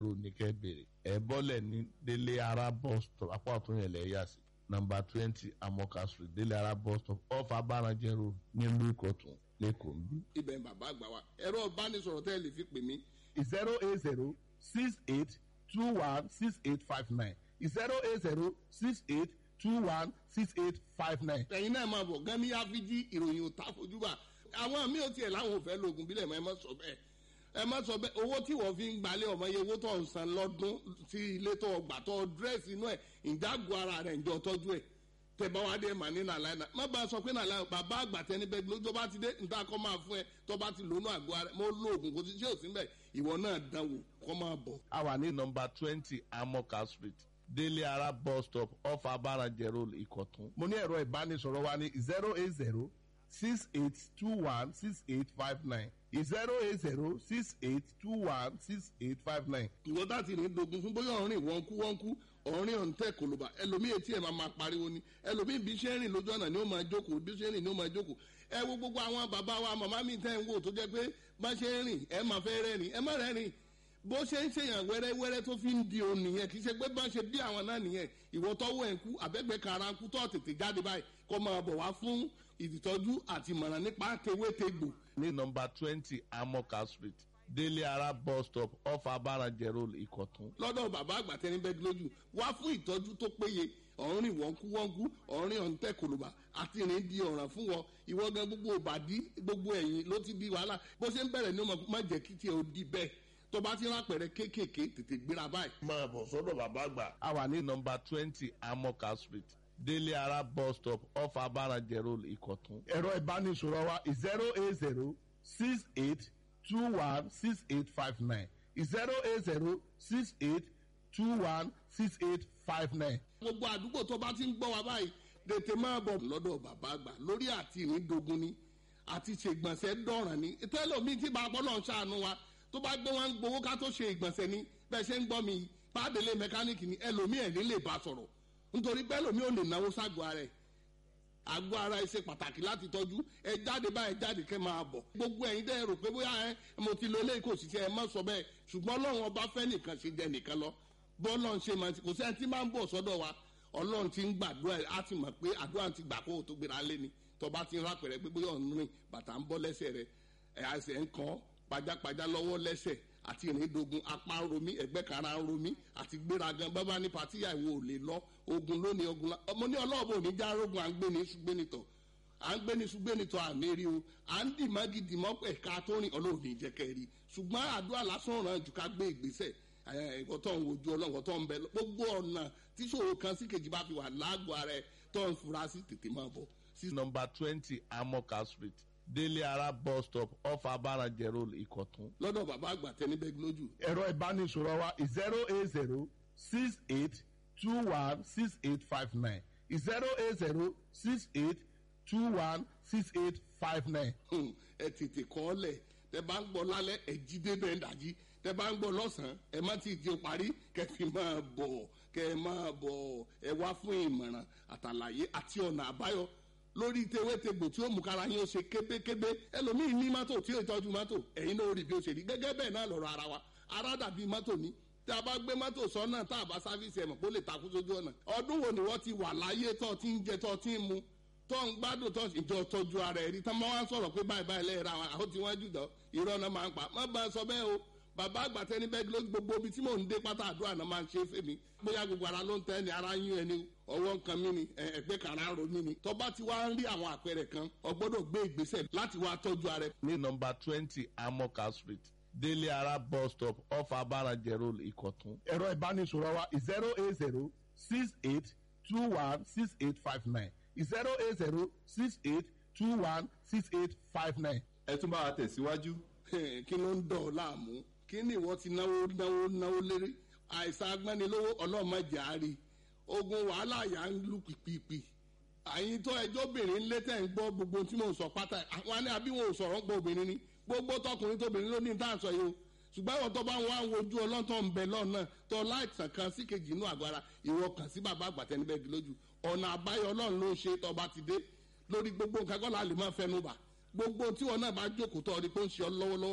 road ní kẹ́ bèrè ẹ̀ bọ́lẹ̀ ní délé ara bus stop apá ọ̀tún yẹn lẹ̀ yà sí nọmba twenty amoka street délé ara bus stop off abaranjẹ road nílùú ìkọ̀tún lẹ́kọ̀ọ́ ń bí. ibẹ̀ ń bàbá àgbà wa ẹ̀rọ ìbánisọ̀rọ̀ tẹ́ ẹ lè fi pè mí zero eight zero six eight two one six eight five nine zero eight zero six eight two one six eight five nine. ẹ̀yin náà máa bọ̀ gan ní áfíjí ìròyìn òtá fojúbà àwọn míì ò tiẹ̀ láwọn ò fẹ́ lóògùn bílẹ̀ mọ́ ẹ má sọ bẹ́ẹ̀ ẹ má sọ bẹ́ẹ̀ owó tí wọ́n fi ń gbalẹ̀ ọmọ iye owó tó ń san lọ́dún sí ilé tó gbà tó dírẹ́sì inú ẹ̀ ìdágò ara rẹ̀ ǹjọ́ tọ́jú ẹ̀ tẹ bá wá dé mà ní nàlàyé náà má bá a sọ pé nàlàyé bàbá àgbà tẹni bẹ́ẹ̀ lójú tó bá ti dé níta kọ́ máa fún ẹ tó bá ti lónú àgọ́ ara mo lóògùn kò sí ṣé ò sí mbẹ̀ ìwọ náà dánwò kọ́ máa bọ̀. a wà ní nọmba twenty amoka street délé ara bus stop off abaranjẹ road ìkọ̀tún. mo ní ẹ̀rọ ìbánisọ̀rọ̀ wa ní zero eight zero six eight two one six eight five nine zero eight zero six eight two one six eight five nine. ìwọ tá ti rìn dogun fún bóyá ọ̀rìn wọ́n kú wọ́n kú ọ̀rìn ọ̀ǹtẹ̀ kòlóbà ẹlòmíì etí ẹ̀ máa máa pariwo ni ẹlòmíì bí ṣe ń rìn lójú ọ̀nà ni ó máa jókòó bí ṣe ń rìn ni ó máa jókòó ẹ wo gbogbo àwọn bàbá wa màmá mi tẹ́ ń wò tó jẹ́ pé bá ṣe ń rìn ẹ máa fẹ́ rẹ́rìn ẹ má rẹ́rìn bó ṣe ń ṣèyàn wẹ́rẹ́wẹ́rẹ́ tó fi ń di òun nìyẹn kì í ṣe pé bá ṣe bí àwọn náà nìyẹn ìwọ tọ́wọ́ ẹ̀ ń kú àbẹ́gbẹ́ kara ń kú tó tètè jáde báyìí kó máa bọ̀ wá fún ìtọ́jú àti ìmọ̀ràn nípa tewétegbò ní nọmba twenty amoka street délé ara bus stop off abaranjẹ road ìkọ̀tún. lọ́dọ̀ bàbá àgbà tẹni bẹ́ẹ̀ lójú wá fún ìtọ́jú tó péye ọ̀rìn wọ́nkú wọ́nkú ọ̀rìn ọ̀ǹtẹ̀ kòlùbà àti ìrìn di ọ̀ràn fún wọn ìwọ gan gbogbo òbàdí gbogbo ẹ̀yìn ló ti di wàhálà bó ṣe ń bẹ̀rẹ̀ ní ọmọ má jẹ́ kí tiẹ̀ ó di bẹ́ẹ̀ tó bá ti rápẹ̀rẹ̀ kéékèèké tètè gbéra báyìí. máa bọ̀ sọ́dọ̀ bàbá àgbà. a wà ní nọmba twenty amoka street délé ara bus stop off abaranjẹ road ìkọ̀tún. ẹ̀rọ ìbánisọ̀rọ̀ wa zero eight zero six eight two one six eight five nine zero eight zero six eight two one six eight five nine. gbogbo àdúgbò tó bá ti ń gbọ́ wa báyìí tètè máa bọ̀ lọ́dọ̀ bàbá àgbà lórí àti ìrìndògún ni àti ṣègbọ̀nsẹ̀ dọ̀ràn ni tẹ́lọ̀mí tí bá gbọ́ náà ṣàánú wa tó bá gbé wọn gbowó ká tó ṣe ìgbọ̀nsẹ̀ ni bẹ́ẹ̀ ṣe ń gbọ́ mi pàdélé mẹkáníìkì ni ẹlòmíì ẹ̀ ní lè bá sọ̀rọ̀ nítorí bẹ́ẹ̀ lòmíì ò lè náwó ságọ́ ara ẹ̀ àgọ́ ara ẹ ṣe pàtàkì láti tọ́jú ẹ jáde báyìí jáde kẹ́ máa bọ̀ gbogbo ẹ̀yin dẹ́ rò pé bóyá ẹ mo ti lo eléyìí kò sì ṣe ẹ má sọ bẹ́ẹ̀ ṣùgbọ́n ọlọ́run ọba fẹ́ nìkan ṣe jẹ nìkan lọ bọ́ọ̀lọ́run ṣe máa ti kò sẹ́ni tí máa ń bọ̀ sọ́dọ̀ wa ọlọ́run ti ń gbàdúrà ẹ̀ á ti mọ̀ pé àdúrà ti gbà kó o tó gbéra lé ni tọba ti ń rápẹ̀rẹ̀ pé bóyá ọ̀nù rìn bàtà ń bọ́ lẹ́sẹ̀ rẹ̀ ẹ̀ àṣẹ ń kàn pajápajá lọ́wọ́ lẹ́sẹ̀ àti ìrìndogun apá ń romí ẹgbẹ́ kara ń romí àti gbéragan bábá ní patíyà ìwò ò lè lọ ogun lónìí ogun la ọmọ ní ọlọ́ọ̀bù òní já rogun à ń gbé ní ṣùgbẹ́nitọ̀ à ń gbé ní ṣùgbẹ́nitọ̀ àmì rí o à ń dì mọ́gì dì mọ́ ẹ̀ka tó rìn ọlọ́ọ̀ni ìjẹ́kẹ́ rí ṣùgbọ́n àdúrà lásán ràn jù ká gbé ìgbésẹ̀ ẹ̀kọ́ tó ń wojú ọlọ́wọ́ tó ń bẹ gbogbo ọ̀nà tíṣòro kan sí kejì bá fi wà lágọ̀ọ́ ara ẹ̀ tó ń fura sí tètè máa bọ̀ sí nọmba twenty amoka street délé ara bus stop off abaranjẹ road ìkọ̀tún. lọ́dọ̀ bàbá àgbà tẹni bẹ́ẹ̀ lójú. ẹ̀rọ ìbánisọ̀rọ̀ wa zero eight zero six eight two one six eight five nine zero eight zero six eight two one six eight five nine. ẹ tètè kọ́ ọ lẹ̀ tẹ bá ń gbọ́ lálẹ́ ẹ jí débẹ̀ ń dàjí tẹ bá ń gbọ́ lọ́sàn-án ẹ má ti jẹun parí kẹ fi máa bọ̀ kẹ máa bọ̀ ẹ wá fún ìmọ̀ràn àtàlàyé àti ọ̀nà àbáyọ lórí tewétegbò tí ó mú kára yín ó ṣe kébékébé ẹlòmíín ní mọ́tò tí ó tọ́jú mọ́tò ẹ̀yin náà ó rí bí ó ṣe rí gẹ́gẹ́ bẹ́ẹ̀ náà lọ́rọ̀ ara wa ara dàbí mọ́tò ní tí a bá gbé mọ́tò sọ́nà tá a bá sáfíìsì ẹ̀mọ̀ kó lè takú sójú ọ̀nà ọdún wo ni wọ́n ti wà láyé tó ti ń jẹ tó ti ń mu tó ń gbádùn tó ìjọ tọ́jú ara ẹ̀ rí tán máa ń sọ̀rọ̀ pé báyìí báyìí lẹ́yìn ra wọn àwọn tí wọ́n jù dán irọ́ náà máa ń pa má bá a sọ bẹ́ẹ̀ o bàbá àgbà tẹni bẹ́ẹ̀ ló gbogbo ibi tí mò ń dé pátá àdúrà náà máa ń ṣe é fèmí bóyá gbogbo ara ló ń tẹ́ ni ara yún ẹni ọwọ́ nǹkan mi ni ẹgbẹ́ kàrá ro mi ni tọ́ba ti wá ń rí àwọn àpẹẹrẹ kan ọgbọ́dọ̀ gbé ìgbésẹ̀ láti wá tọ́jú ara ẹ. ní nọmba twenty amoka street délé ara bus stop off abaranjẹ road ìkọ̀tún. ẹ̀rọ ìbánisọ̀rọ̀ wa zero eight zero six eight two one six eight five nine zero eight zero six eight two one six eight five nine. ẹ tún bá wa tẹ̀síwájú. kí ló ń dọ̀ ọ́ láàmú kí ni ìwọ ti náwó náwó náwó lérí àìsàn agbẹ́nilówó ọlọ́mọdé àárí ogun wàhálà yà ń lù pìpìpì àyìn tó ẹjọ́ obìnrin ń lé tẹ̀ ń gbọ́ gbogbo tí mò ń sọ pátá àwọn ní àbí wọn ò sọ̀rọ̀ ń gbọ́ obìnrin ni gbogbo tọkùnrin tóbìnrin ló ní tá à ń sọ yìí o ṣùgbọ́n ìwọ tó bá ń wá ń wojú ọlọ́tọ̀ ń bẹ lọ́nà tó láìsàn kan sí kejì inú àgọ́ ara ìwọ kàn sí bàbá àgbàtẹ́nibẹ́gi lójú ọ̀nà àbáyọ ọlọ́run ló ń ṣe tó bá ti dé lórí gbogbo nǹkan kọ́ la lè máa fẹnu bà gbogbo tí wọn náà bá jókòó tó ọ ní pé ó ń ṣe ọ lọ́wọ́lọ́wọ́ báyìí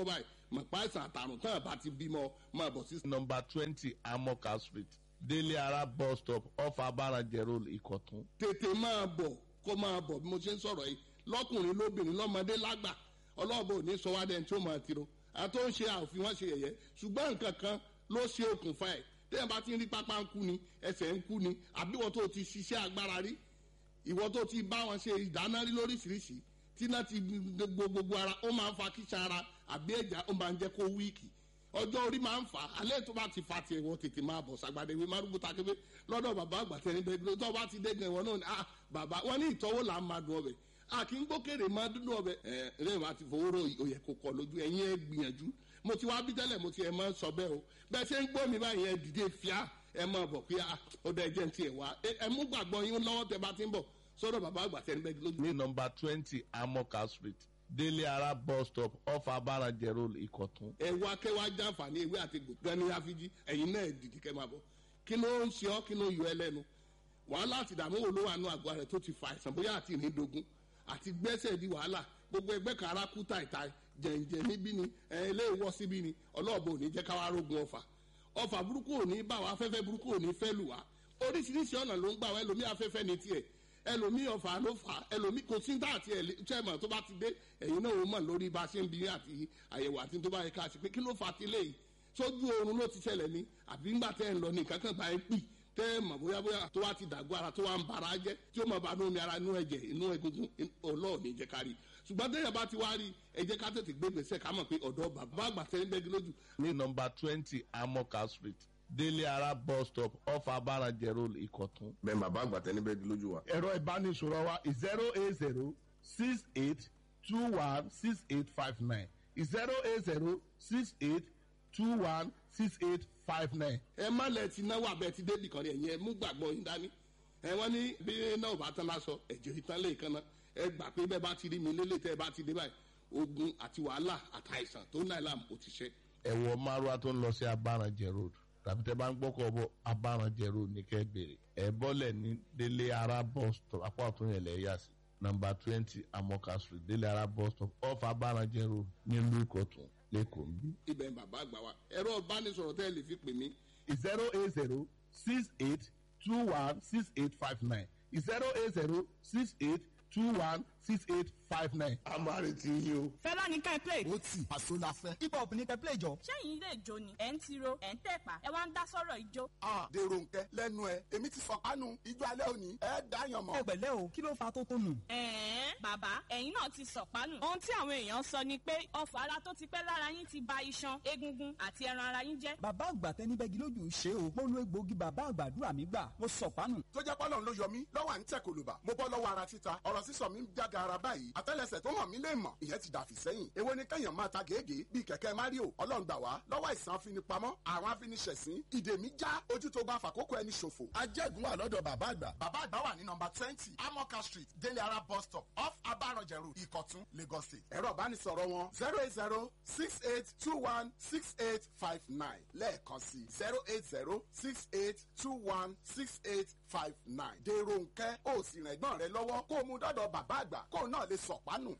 mọ̀pá ìsàn àtàrùn tán àbá ti bímọ máa bọ̀ sí. number twenty amoka street délé ara bus stop off abarajẹ road ìkọ̀tún. tètè máa bọ̀ kó máa bọ̀ bí mo ṣe ń sọ̀rọ̀ yìí lọ́kùnrin lóbìnrin lọ́mọdé lágbà ọlọ́ọ̀bọ ò ní sọ wá dẹ́n tí ó máa tiro àtó ń ṣe àòfin wọn ṣe yẹ̀yẹ́ ṣùgbọ́n nǹkan kan ló ṣe okùnfà ẹ̀ téèyàn bá ti ń rí pápá ń kú ni ẹsẹ̀ ń kú ni àbí wọ́n tó ti ṣiṣẹ́ agbára rí ìwọ tó ti bá wọn ṣe ìdáná rí lóríṣiríṣi tí náà ti gbogbo gbogbo ara ó máa ń fa kíṣà ara àbí ẹ̀já ó máa ń jẹ́ kó wíìkì ọjọ́ orí máa ń fà á alẹ́ tó bá ti fa tiẹ̀ wọ́n tètè máa bọ̀ sàgbàdé ìwé márùkù takébé lọ́dọ̀ bàbá àgbà tẹ̀lé bẹ́ẹ̀ tó bá ti dé gan ìwọ náà ni ah bàbá wọn ní ìtọ́wò là ń máa dùn ọbẹ̀ a kì í gbókèrè máa dúdú ọbẹ̀ ẹ lẹ́yìn wá ti fowó rò òyẹ kò kọ lójú ẹ̀yin ẹ gbìyànjú mo ti wá bí tẹ́lẹ̀ mo ti ẹ̀ máa sọ bẹ́ẹ̀ o bẹ́ẹ̀ ṣe ń gbọ́ mi báyìí ẹ dìde fíà ẹ máa bọ̀ pé ọdọ ẹ̀jẹ̀ ń tiẹ̀ wá ẹ mú gbàgbọ́ yín lọ́wọ́ tẹ bá ti ń bọ̀ sọ́dọ̀ bàbá àgbà tẹ̀lé bẹ́ẹ̀ lójú. ní number twenty amoka street délé ara bus stop off abarajẹ road ìkọ̀tún. ẹ wá kẹ́ wá jàǹfààní ewé àti gbòngàn ní àfijì ẹ̀yin náà dìde kẹ́ máa bọ̀ kí ló ń ṣe ọ́ kí ló ń yọ ẹ lẹ́nu wàhálà àti ìdààmú wo ló wà nù àgọ́ rẹ̀ tó ti fa àìsàn bóyá àti ìrìndògún àti gbẹ́sẹ̀ di wàhálà gbogbo ẹgbẹ́ kan ara kú tàìtàì jẹ̀ǹjẹ̀ níbí ni ẹ̀ ilé ìwọ́ síbí ni ọlọ́ọ̀bù ò ní jẹ́ káwá rógun ọfà ọfà burúkú ò ní bá wa afẹ́fẹ́ burúkú ò ní fẹ́ lù wá oríṣiríṣi ọ̀nà ló ń gbà wá ẹlòmí afẹ́fẹ́ ní tiẹ̀ ẹlòmí ọfà ló fà ẹlòmí kò sí dá àti ẹ̀lẹ́tẹ̀mọ̀ tó bá ti dé ẹ̀yin náà ó mọ̀ lórí bá a ṣe ń bi àti àyẹ̀wò àti tó bá yẹ ká ṣe pé kí ló fà á ti léyìí sójú oorun ló ti ṣẹlẹ̀ ní àbí ńgbà tẹ́ ń lọ ní kankan bá ẹ pì tẹ́ ẹ mọ̀ bóyá bóyá tó wá ti dàgbọ́ ara tó wá ń bara jẹ́ tí ó mọ̀ bá nú omi ara inú ẹ̀jẹ̀ inú egungun ọlọ́ọ̀ni jẹ́ ká rí ṣùgbọ́n tẹ́yà bá ti wá rí ẹ jẹ́ ká tètè gbé gbèsè ká mọ̀ pé ọ̀dọ́ bàbá àgbà tẹ́ ń bẹ́gi lójú. ní number twenty amoka street délé ara bus stop off abarajẹ road ìkọ̀tún. bẹ́ẹ̀ bàbá àgbà tẹ́ ní bẹ́ẹ̀ lójú wa. ẹ̀rọ ìbánisọ̀rọ̀ wa zero eight zero six eight two one six eight five nine zero eight zero six eight two one six eight five nine. ẹ má lẹ ti náwó abẹ ti débì kan rẹ yẹn mú gbàgbọ́ yín dání ẹ wọ́n ní bí náà bá tán lásọ ẹ̀jẹ̀ ìtàn lè kan náà ẹ gbà pé bẹ́ẹ̀ bá ti rí mi lélẹ̀ tẹ́ ẹ bá ti dé báyìí ogun àti wàhálà àtàìsàn tó náà làm ó ti ṣe. ẹ̀wọ̀ márùá tó ń lọ sí abarajẹ road tàbí tẹ́ bá ń gbọ́kọ̀ bọ̀ abarajẹ road ní kẹ́ bèrè ẹ̀ bọ́lẹ̀ ní délé ara bus stop apá ọ̀tún yẹn lẹ̀ yà sí number twenty amoka street délé ara bus stop off abarajẹ road nílùú ìkọ̀tún lẹ́kọ̀ọ́ ń bí. ibẹ̀ ń bàbá àgbà wa ẹ̀rọ ìbánisọ̀rọ̀ tẹ́ ẹ lè fi pè mí zero eight zero six eight two one six eight five nine zero eight zero six eight two one six eight five nine. a máa retí yín o. fẹ́lá ní ká ẹ play. ó tì àṣọ la fẹ́. hip hop ní kẹ́ play jọ. sẹ́yìn ilé ìjó ni ẹ̀ ń tiro ẹ̀ ń tẹ̀pá ẹ wá ń dá sọ́rọ̀ ìjó. a dèrò nkẹ lẹ́nu ẹ èmi ti sọkánu ijó alẹ́ òní ẹ dáyàn mọ́. ẹ pẹ̀lẹ́ o kí ló fa tó tó nù. ẹ̀ẹ́n bàbá ẹ̀yin náà ti sọ̀pánù. ohun tí àwọn èèyàn sọ ni pé ọfà ara tó ti pẹ́ lára yín ti ba iṣan egungun àti ẹran ara yín jẹ́. bàbá àgbà tẹni bẹ́gi lójú ṣe o mo lo egbòogi bàbá àgbàdúrà mi gbà mo sọ̀pánù. tó jẹ́ pọ́lọ́n ló yọ mí lọ́wọ́ à ń tẹ̀ kòlùbà mo bọ́ lọ́wọ́ ara títa ọ̀rọ̀ sísọ mi ń jága ara báyìí àtẹ́lẹsẹ̀ tó hàn mí lè mọ̀ ìyẹn ti dàfí sẹ́yìn èwo ni kẹ́yàn máa ta gègé bíi kẹ̀kẹ́ mario ọlọ́run gbà wá lọ́wọ́ ìsàn afinipamọ́ àwọn afiniṣẹ̀sín ìdè mi já ojú tó bá fàkókò ẹni ṣòfò. ajẹ́gun wà lọ́dọ̀ bàbá àgbà. bàbá àgbà wà ní nọmba twenty amoka street délé ara bus stop off abaranjẹ road ìkọ̀tún lagos state. ẹ̀rọ ìbánisọ̀rọ̀ wọn zero eight zero six eight two one six eight five nine lẹ́ẹ̀kan sí zero eight zero six eight two one six eight five nine. dèrò nkẹ́ ó sì rìn ẹ̀gbọ́n rẹ lọ́wọ́ kó o mú dọ́dọ̀ bàbá àgbà kó o náà lè sọ̀pánù.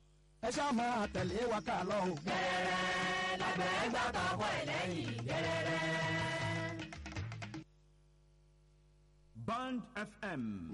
ẹ ṣáà máa tẹ̀lé wa ká lọ o. gẹ́rẹ́rẹ́ lágbẹ̀ẹ́ gbàgbọ́ ọkọ̀ ẹ̀ lẹ́yìn gẹ́rẹ́rẹ́. Band FM